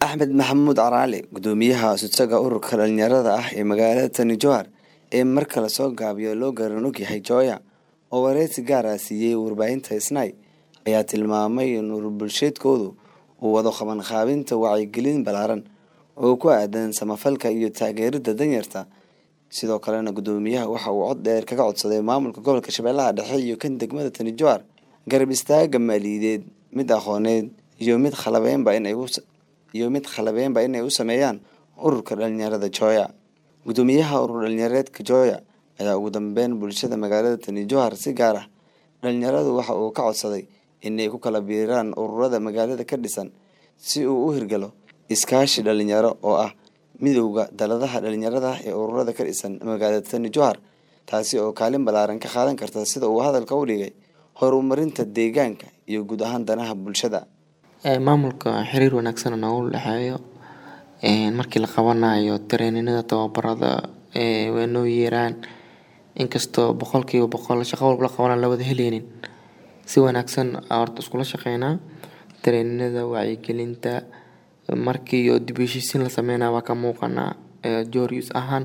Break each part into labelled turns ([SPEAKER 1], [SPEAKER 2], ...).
[SPEAKER 1] axmed maxamuud caraali gudoomiyaha sudsaga ururka dhalinyarada ah ee magaalada tani jowhar ee marka lasoo gaabiyo loo garan ogyahay jooya oo wareysi gaara siiyey warbaahinta isnay ayaa tilmaamay in urur bulsheedkoodu uu wado qabanqaabinta wacyigelin ballaaran oo ku aadan samafalka iyo taageerida danyarta sidoo kalena gudoomiyaha waxa uu cod dheer kaga codsaday maamulka gobolka shabeellaha dhexe iyo kan degmada tani jowhar garab istaaga maaliyadeed mid aqooneed iyo mid khalabeynba inay iyo mid khalabeenba inay u sameeyaan ururka dhalinyarada jooya gudoomiyaha urur dhalinyareedka jooya ayaa ugu dambeyn bulshada magaalada tani jowhar si gaar ah dhalinyaradu waxa uu ka codsaday inay ku kala biiraan ururada magaalada ka dhisan si uu u hirgalo iskaashi dhalinyaro oo ah midowda daladaha dhalinyarada ee ururada ka dhisan magaalada tani jowhar taasi oo kaalin ballaaran ka qaadan karta sida uu hadalka u dhigay horumarinta deegaanka iyo guud ahaan danaha bulshada
[SPEAKER 2] maamulka xiriir wanaagsan noogu dhexeeyo markii la qabanayo tareeninada tababarada waa noo yeeraan inkastoo boqolkiiba boqol shaqo walba la qabana la wada heleynin si wanaagsan horta iskula shaqeynaa tareeninada wacyigelinta markii dib u heshiisiin la sameynaa waa ka muuqanaa joorius ahaan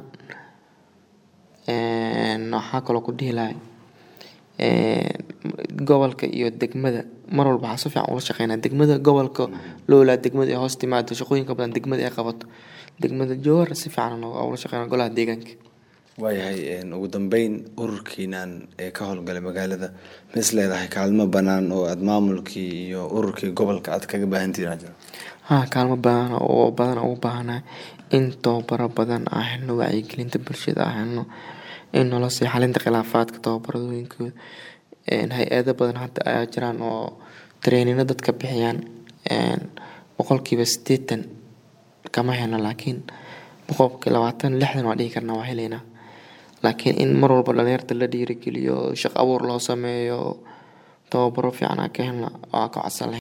[SPEAKER 2] waxaa kaloo ku dhihi lahay gobolka iyo degmada mar walba waxaa si fiican ula shaqeynaa degmada gobolka loolaa degmada ay hoos timaado shaqooyinka badan degmada ay qabato degmada jowhar si fiican ula shaqeynaa golaha deegaanka
[SPEAKER 1] waayahay ugu dambeyn ururkiinan ee ka howlgalay magaalada ma is leedahay kaalmo banaan oo aada maamulkii iyo ururkii gobolka aad kaga baahantihiin jiro
[SPEAKER 2] haa kaalmo badan oo badan ugu baahanahay in tababaro badan aan helno wacyigelinta bulshada aan helno in nolol sii xalinta khilaafaadka tababaradooyinkooda hay-ado badan hadda ayaa jiraan oo tareenino dadka bixiyaan boqolkiiba sideetan kama helno laakiin boqolkii labaatan lixdan waa dhihi karnaa waa heleynaa laakiin in mar walba dhalinyarta la dhiirigeliyo shaqo abuur loo sameeyo tababaro fiican aan ka helna waa ka codsan lahayn